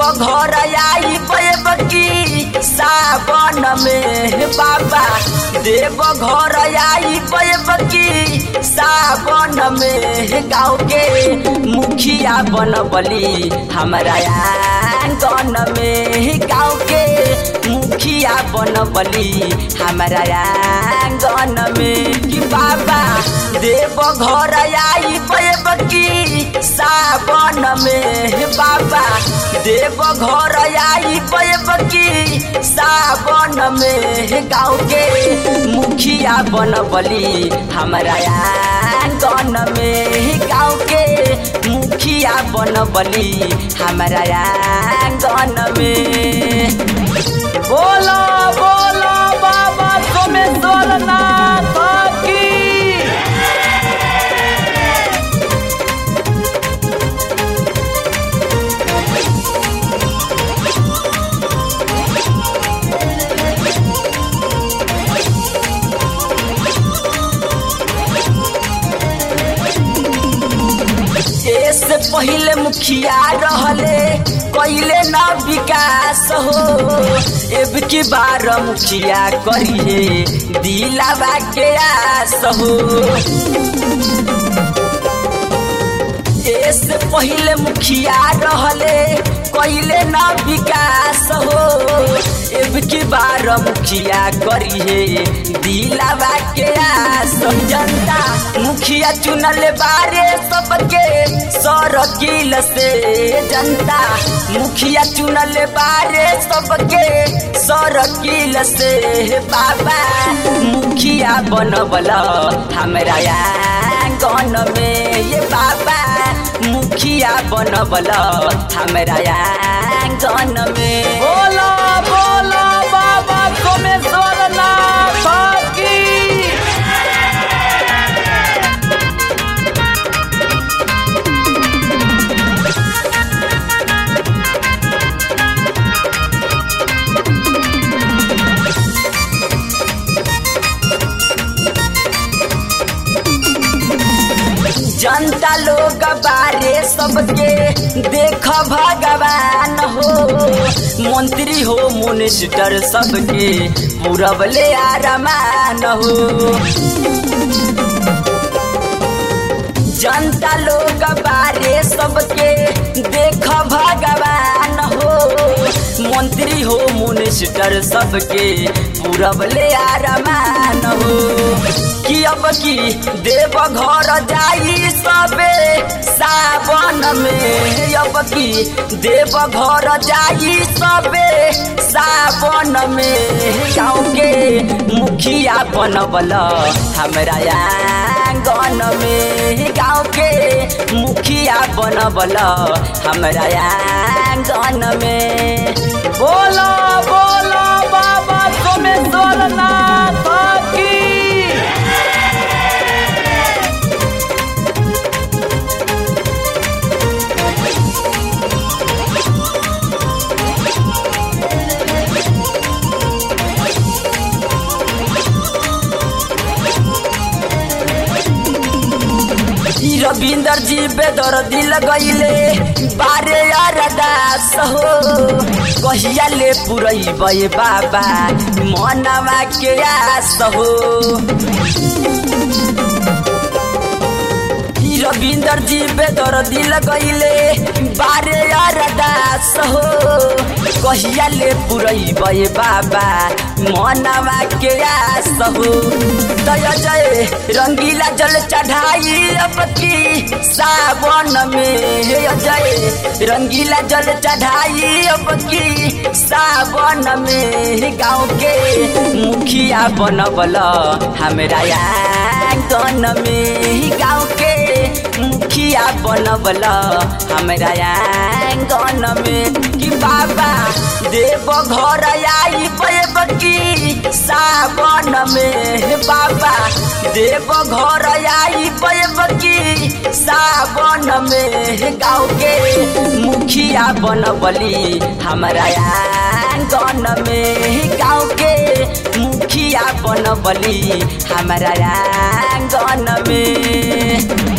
घर आई बकी सावन में बाबा देव घर आई बकी सावन में गाँव के मुखिया बनबली हमारा आंगन में गाँव के मुखिया बनबली हमारा आंगन में कि बाबा देव घर आई बकी सावन में बाबा देव घर आई बकी सावन में गाँव के मुखिया बनबली हमारा आंगन में गाँव के मुखिया बनबली हमारा आंगन में बोलो बोलो बाबा सोमेश्वर नाथ की से पहले मुखिया रहले कैले न विकास हो एब की बार मुखिया करिए दिलावा के आस हो से पहले मुखिया रहले कैले न विकास हो एब की बार मुखिया करिए दिलावा के आस जनता मुखिया चुनल बारे सबके सरकिल से जनता मुखिया चुनल बारे सबके सरकिल से बाबा मुखिया बनबल हमरा आंगन में ये बाबा मुखिया बनबल हमरा आंगन में बोलो बोलो बाबा सोमेश्वर नाथ की जनता लोग बारे सबके देख भगवान हो मंत्री हो मिनिस्टर सबके पूरबले आरमान हो जनता लोग बारे सबके देख भगवान हो मंत्री हो मिनिस्टर सबके पूरबले आरमान हो कि अब की देव घर जाई सबे सावन में अब की देव घर जाई सबे सावन में गाँव के मुखिया बनबल हमरा आंगन में गाँव के मुखिया बनबल हमरा आंगन में बोलो बोलो बाबा सोमेश्वर नाथ की रविंदर जी बेदर दिल गईले बारे अरदास हो कहिया ले पुरई बाबा मनवा के आस हो रविंदर जी बेदर दिल गईले बारे अरदास हो कहिया ले पुरई बाबा मनवा के आस हो दया जय रंगीला जल चढ़ाई अब की सावन में जय रंगीला जल चढ़ाई अब की सावन में गाँव के मुखिया बनबल हमरा आंगन में गाँव के मुखिया बनबल हमरा आंगन में कि बाबा देव घर आई की सावन में बाबा देव घर आई की सावन में गाँव के मुखिया बनबली हमरा आंगन में गाँव के मुखिया बनबली हमरा आंगन में